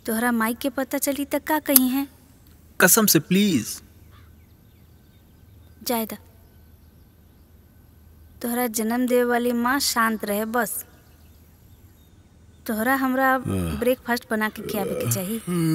तोहरा माई के पता चली त का कही है कसम से प्लीज जायदा तोहरा जन्म देवे वाली माँ शांत रहे बस तोहरा हमरा ब्रेकफास्ट बना के खियावे के चाहिए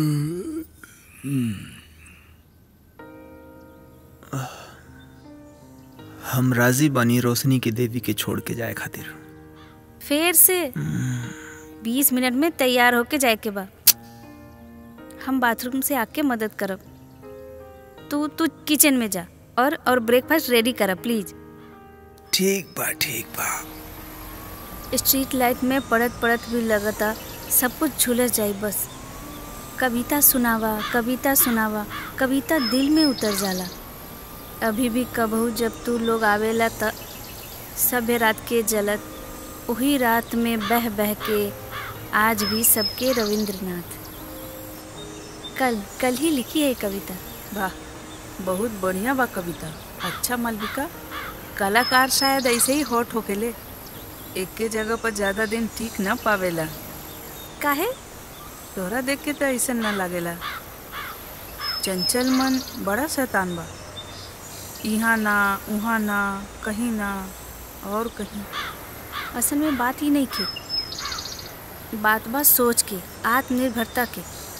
हम राजी बानी रोशनी की देवी के छोड़ के जाए खातिर फिर से बीस मिनट में तैयार होके जाए के बा हम बाथरूम से आके मदद करब तू तू किचन में जा और और ब्रेकफास्ट रेडी करब प्लीज ठीक बा ठीक बा स्ट्रीट लाइट में पड़त पड़त भी लगता सब कुछ झुलस जाई बस कविता सुनावा कविता सुनावा कविता दिल में उतर जाला अभी भी कबहू जब तू लोग आवेला त सभ्य रात के जलत वही रात में बह बह के आज भी सबके रविंद्रनाथ कल कल ही लिखी है ये कविता वाह बहुत बढ़िया बा कविता अच्छा मालविका कलाकार शायद ऐसे ही हॉट होकेले एक के जगह पर ज्यादा दिन टिक न पावेला काहे तोहरा देख के तो ऐसा न लागेला चंचल मन बड़ा शैतान बा यहाँ ना उहाँ ना कहीं ना और कहीं असल में बात ही नहीं की बात बा सोच के आत्मनिर्भरता के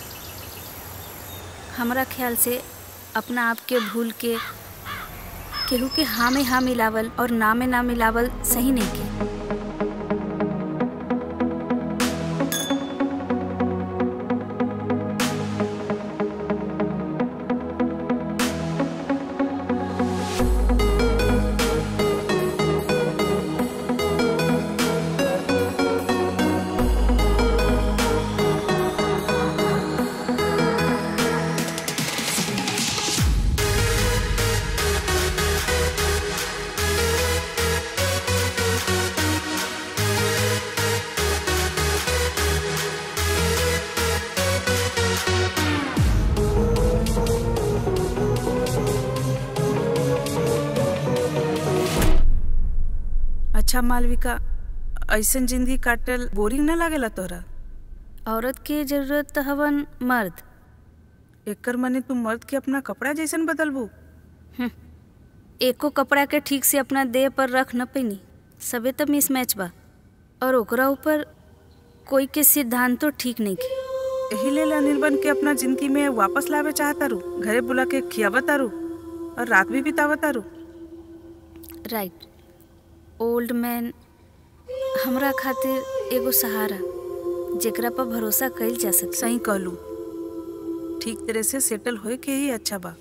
हमरा ख्याल से अपना आप के भूल के केहू के हाँ में हाँ मिलावल और ना में ना मिलावल सही नहीं के अच्छा मालविका ऐसन जिंदगी काटल बोरिंग न लागेला तोहरा औरत के जरूरत त हवन मर्द एकर मने तू मर्द के अपना कपड़ा जैसन बदलबू एको कपड़ा के ठीक से अपना देह पर रख न पैनी सबे तो मिसमैच बा और ओकरा ऊपर कोई के सिद्धांत तो ठीक नहीं के यही लेल अनिल बन के अपना जिंदगी में वापस लावे चाहता रू घरे बुला के खियावता रू और रात भी बितावता रू राइट ओल्ड मैन हमरा खातिर एगो सहारा जेकरा पर भरोसा कइल जा सके सही कहलू ठीक तरह से सेटल होए के ही अच्छा बा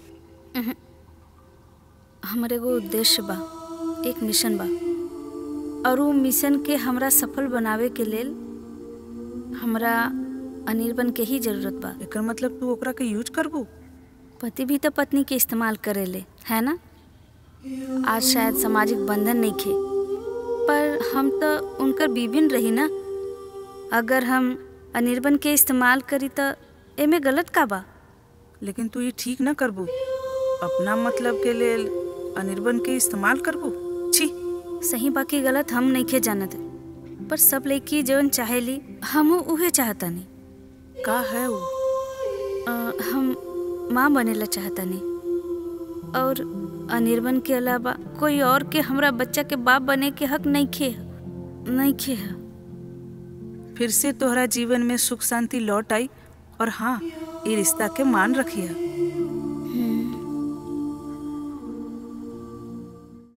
हमर एगो उद्देश्य बा एक मिशन बा और वो मिशन के हमरा सफल बनावे के लेल हमरा अनिर्बन के ही जरूरत बा एकर मतलब तू ओकरा के यूज करबू पति भी तो पत्नी के इस्तेमाल करेले है ना आज शायद सामाजिक बंधन नहीं खे पर हम तो उनकर बीबिन रही ना अगर हम अनिर्बन के इस्तेमाल करी तो एमे गलत का बा लेकिन तू ये ठीक न करबू अपना मतलब के लेल अनिर्बन के इस्तेमाल करबू छी सही बाकी गलत हम नहीं खे जानत पर सब लड़की जवन चाहेली हम उहे चाहतानी का है वो अ, हम माँ बनेला चाहतानी और अनिर्बन के अलावा कोई और के हमरा बच्चा के बाप बने के हक नहीं खे नहीं खे है फिर से तोहरा जीवन में सुख शांति लौट आई और हाँ ये रिश्ता के मान रखिया